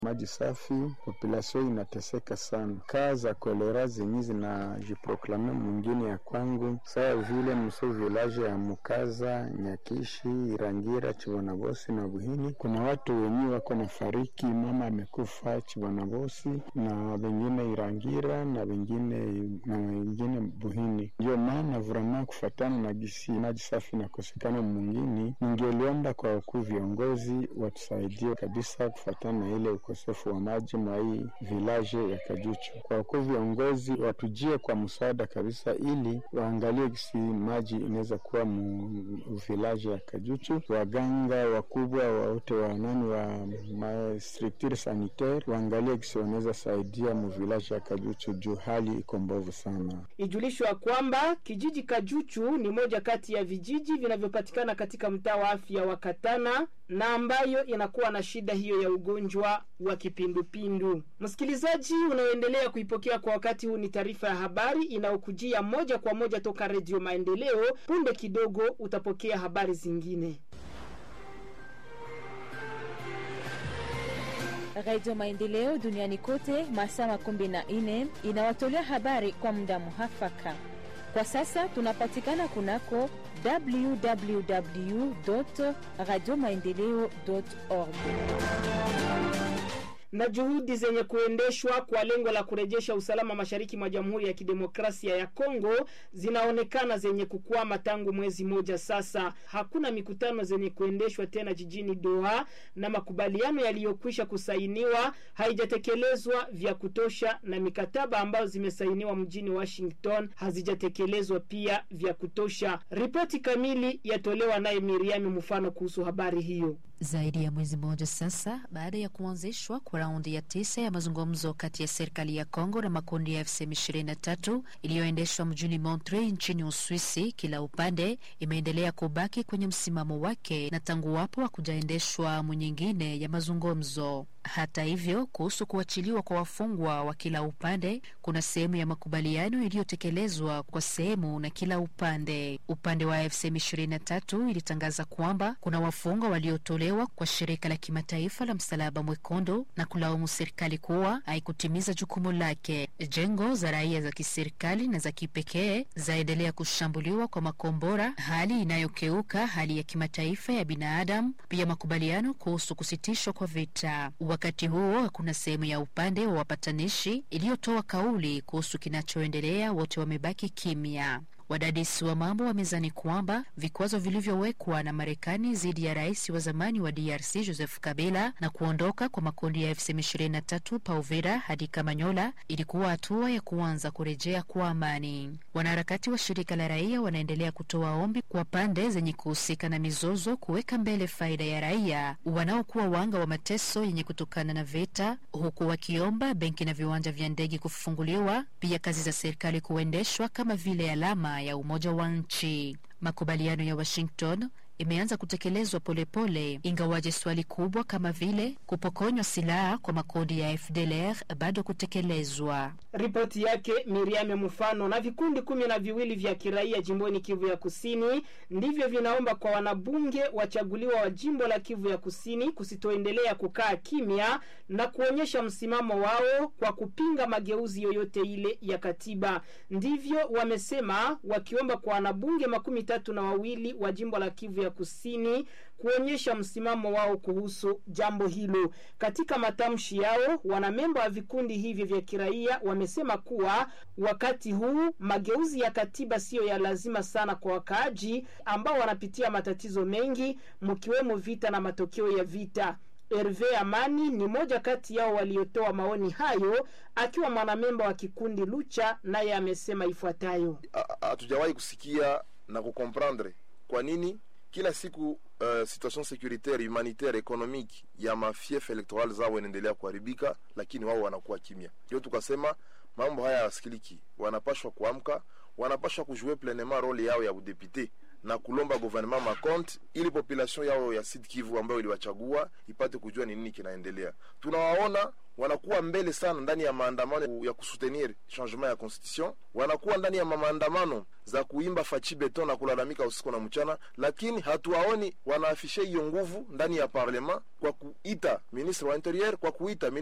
maji safi, population inateseka sana. Kaa za kolera zenye zinajiproklame mwingine ya kwangu sawa vile mso village ya Mukaza, Nyakishi, Irangira, Chibonabosi na Buhini, kuna watu wenye wako na fariki, mama amekufa Chibonabosi na wengine Irangira na wengine na wengine Buhini. Ndio maana vrama kufatana na gisi maji safi nakosekana mwingine, ningeliomba kwa wakuu viongozi watusaidie kabisa kufatana na ile ukosefu wa maji mwa hii village ya Kajuchu. Kwa wakuu viongozi watujie kwa msaada kabisa, ili waangalie gisi maji inaweza kuwa mu village ya Kajuchu. Waganga wakubwa wote wa nani wa ma structure sanitaire waangalie gisi wanaweza saidia mu village ya Kajuchu juu hali iko mbovu sana. Ijulishwa kwamba kijiji Kajuchu ni moja kati ya vijiji vinavyopatikana katika mtaa wa afya wa Katana na ambayo inakuwa na shida hiyo ya ugonjwa wa kipindupindu. Msikilizaji unaoendelea kuipokea kwa wakati huu, ni taarifa ya habari inayokujia moja kwa moja toka Redio Maendeleo. Punde kidogo utapokea habari zingine. Radio Maendeleo duniani kote masaa makumi na nne inawatolea habari kwa muda muhafaka. Kwa sasa tunapatikana kunako www radio maendeleo org na juhudi zenye kuendeshwa kwa lengo la kurejesha usalama mashariki mwa Jamhuri ya Kidemokrasia ya Kongo zinaonekana zenye kukwama tangu mwezi moja sasa. Hakuna mikutano zenye kuendeshwa tena jijini Doha na makubaliano yaliyokwisha kusainiwa haijatekelezwa vya kutosha, na mikataba ambayo zimesainiwa mjini Washington hazijatekelezwa pia vya kutosha. Ripoti kamili yatolewa naye Miriam Mfano kuhusu habari hiyo. Zaidi ya mwezi mmoja sasa baada ya kuanzishwa kwa raundi ya tisa ya mazungumzo kati ya serikali ya Kongo na makundi ya FCM 23 iliyoendeshwa mjini Montreux nchini Uswisi, kila upande imeendelea kubaki kwenye msimamo wake na tangu wapo hakujaendeshwa nyingine ya mazungumzo. Hata hivyo, kuhusu kuachiliwa kwa wafungwa wa kila upande, kuna sehemu ya makubaliano iliyotekelezwa kwa sehemu na kila upande. Upande wa FCM 23 ilitangaza kwamba kuna wafungwa waliotolewa kwa shirika la kimataifa la Msalaba Mwekundu na kulaumu serikali kuwa haikutimiza jukumu lake. Jengo za raia za kiserikali na za kipekee zaendelea kushambuliwa kwa makombora, hali inayokeuka hali ya kimataifa ya binadamu, pia makubaliano kuhusu kusitishwa kwa vita. Wakati huo hakuna sehemu ya upande wa wapatanishi iliyotoa kauli kuhusu kinachoendelea, wote wamebaki kimya. Wadadisi wa mambo wamezani kwamba vikwazo vilivyowekwa na Marekani dhidi ya rais wa zamani wa DRC Joseph Kabila na kuondoka kwa makundi ya FCM23 pa Uvira hadi Kamanyola ilikuwa hatua ya kuanza kurejea kwa amani. Wanaharakati wa shirika la raia wanaendelea kutoa ombi kwa pande zenye kuhusika na mizozo kuweka mbele faida ya raia wanaokuwa wanga wa mateso yenye kutokana na vita, huku wakiomba benki na viwanja vya ndege kufunguliwa, pia kazi za serikali kuendeshwa kama vile alama ya Umoja wa Nchi. Makubaliano ya Washington imeanza kutekelezwa polepole, ingawaje swali kubwa kama vile kupokonywa silaha kwa makundi ya FDLR bado kutekelezwa. Ripoti yake Miriam Mfano. Na vikundi kumi na viwili vya kiraia jimboni Kivu ya Kusini ndivyo vinaomba kwa wanabunge wachaguliwa wa jimbo la Kivu ya Kusini kusitoendelea kukaa kimya na kuonyesha msimamo wao kwa kupinga mageuzi yoyote ile ya katiba. Ndivyo wamesema, wakiomba kwa wanabunge makumi tatu na wawili wa jimbo la Kivu ya Kusini kuonyesha msimamo wao kuhusu jambo hilo. Katika matamshi yao, wanamemba wa vikundi hivi vya kiraia wamesema kuwa wakati huu mageuzi ya katiba siyo ya lazima sana kwa wakaaji ambao wanapitia matatizo mengi, mkiwemo vita na matokeo ya vita. Herve Amani ni moja kati yao waliotoa maoni hayo, akiwa mwanamemba wa kikundi Lucha, naye amesema ifuatayo: hatujawahi kusikia na kukomprendre kwa nini kila siku uh, situation securitaire humanitaire economique ya mafief electoral zao inaendelea kuharibika, lakini wao wanakuwa kimya. Ndio tukasema mambo haya yasikiliki, wanapashwa kuamka, wanapashwa kujue pleinement role yao ya udepute na kulomba gouvernement makonte ili population yao ya Sud Kivu ambayo iliwachagua ipate kujua ni nini kinaendelea. Tunawaona wanakuwa mbele sana ndani ya maandamano ya kusutenir changement ya constitution, wanakuwa ndani ya maandamano za kuimba fachi beton na kulalamika usiku na mchana, lakini hatuwaoni wanaafishe hiyo nguvu ndani ya parlement kwa kuita ministre wa interieur, kwa kuita